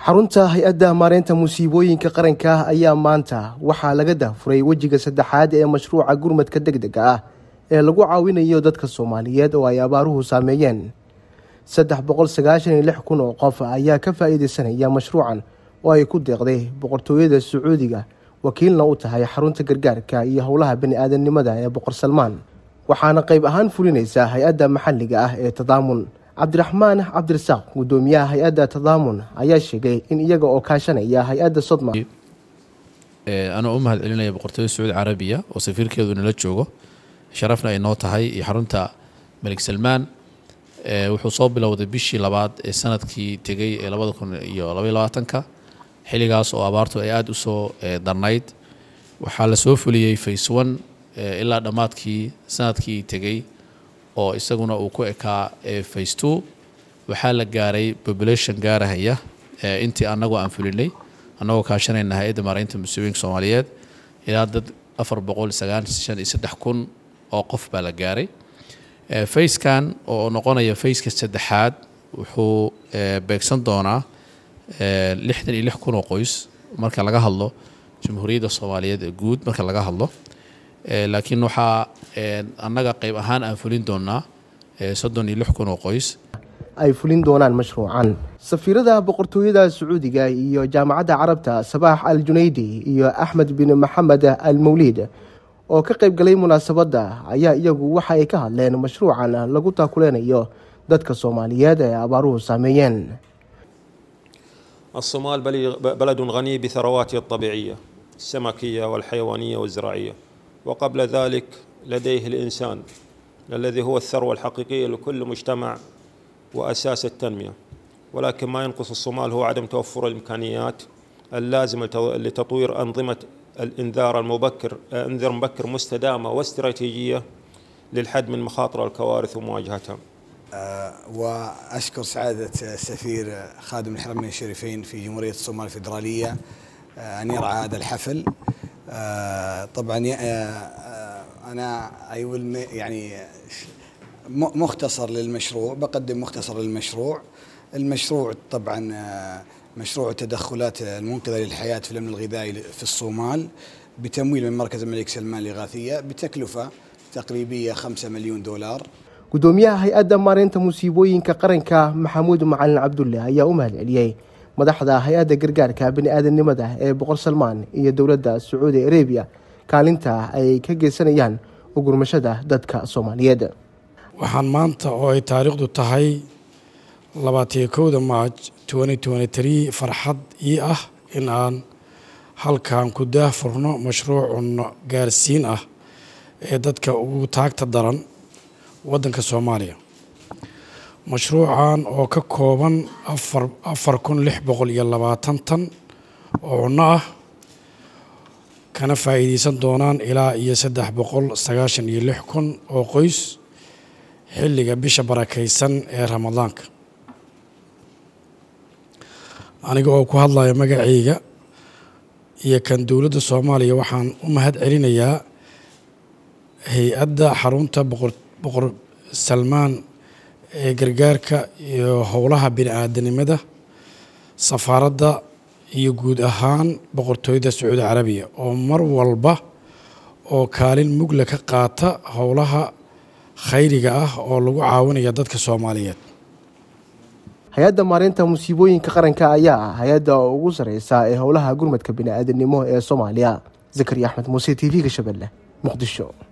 xarunta hay-adda maareynta musiibooyinka qaranka ayaa maanta waxaa laga dahfuray wejiga saddexaad ee mashruuca gurmadka deg dega ah ee lagu caawinayo dadka soomaaliyeed oo ay abaaruhu saameeyeen saddex boqol sagaashan iyo lix kun oo qof ayaa ka faa-iideysanaya mashruucan oo ay ku deeqday boqortooyada sacuudiga wakiilna u tahay xarunta gargaarka iyo howlaha bani-aadamnimada ee boqor salmaan waxaana qayb ahaan fulinaysa hay-adda maxalliga ah ee tadaamun cabdiraxmaan cabdirasaaq guddoomiyaha hay-adda tadaamun ayaa sheegay in iyaga oo kaashanaya hay-adda sodma anoo u mahad celinaya boqortooyada sacuudi carabiya oo safiirkeedu nala joogo sharafna ay noo tahay iyo xarunta malik salmaan wuxuu soo bilowday bishii labaad ee sanadkii tegay ee labada kun iyo labaiy labaatanka xilligaas oo abaartu ay aada u soo darnayd waxaa la soo fuliyey face one ilaa dhammaadkii sanadkii tegey oo isaguna uu ku ekaa face two waxaa la gaaray population gaarahaya intii annagoo aan fulinay annagoo kaashanayna hay-adda maareynta musiibooyinka soomaaliyeed ilaa dad afar boqol sagaashan iyo saddex kun oo qof baa la gaaray facekan oo noqonaya faceka saddexaad wuxuu beegsan doonaa lixdan iyo lix kun oo qoys marka laga hadlo jamhuuriyadda soomaaliyeed ee guud marka laga hadlo laakiin waxaa annaga qayb ahaan aan fulin doonaa soddon iyo lix kun oo qoys ay fulin doonaan mashruucan safiirada boqortooyada sacuudiga iyo jaamacadda carabta sabaax al junaydi iyo axmed bin maxamed al mawliid oo ka qayb galay munaasabadda ayaa iyagu waxa ay ka hadleen mashruucan lagu taakuleynayo dadka soomaaliyeed ee abaaruhu saameeyeen الصومال بلد غني بثرواته الطبيعية السمكية والحيوانية والزراعية وقبل ذلك لديه الإنسان الذي هو الثروة الحقيقية لكل مجتمع وأساس التنمية ولكن ما ينقص الصومال هو عدم توفر الإمكانيات اللازمة لتطوير أنظمة الإنذار المبكر انذر مبكر مستدامة واستراتيجية للحد من مخاطر الكوارث ومواجهتها أه وأشكر سعادة السفير خادم الحرمين الشريفين في جمهورية الصومال الفيدرالية أه أن يرعى هذا الحفل أه طبعا أنا يعني مختصر للمشروع بقدم مختصر للمشروع المشروع طبعا مشروع التدخلات المنقذة للحياة في الأمن الغذائي في الصومال بتمويل من مركز الملك سلمان الإغاثية بتكلفة تقريبية 5 مليون دولار gudoomiyaha hay-adda maareynta musiibooyinka qaranka maxamuud macalin cabdulle ayaa u mahad celiyey madaxda hay-adda gargaarka bani-aadamnimada ee boqor salmaan iyo dowladda sacuudi arabiya kaalinta ay ka geysanayaan ugurmashada dadka soomaaliyeed waxaan maanta oo ay taariikhdu tahay labaatiyo kowda maaj farxad ii ah in aan halkan ku daahfurno mashruucun gaarsiin ah ee dadka ugu taagta daran waddanka soomaaliya mashruucan oo ka kooban afar kun lix boqol iyo labaatan tan oo cunno ah kana faa'iideysan doonaan ilaa iyo saddex boqol sagaashan iyo lix kun oo qoys xilliga bisha barakaysan ee ramadaanka aniga oo ku hadlaya magacayga iyo kan dowladda soomaaliya waxaan u mahad celinayaa hay-adda xarunta boqor salmaan ee gargaarka iyo howlaha bini-aadanimada safaaradda iyo guud ahaan boqortooyada sacuudi carabiya oo mar walba oo kaalin mugla ka qaata howlaha khayriga ah oo lagu caawinaya dadka soomaaliyeed hay-adda maareynta musiibooyinka qaranka ayaa ah hay-adda ugu sareysa ee howlaha gurmadka bini-aadanimo ee soomaaliya zakariya axmed muuse t v-ga shabeelle muqdisho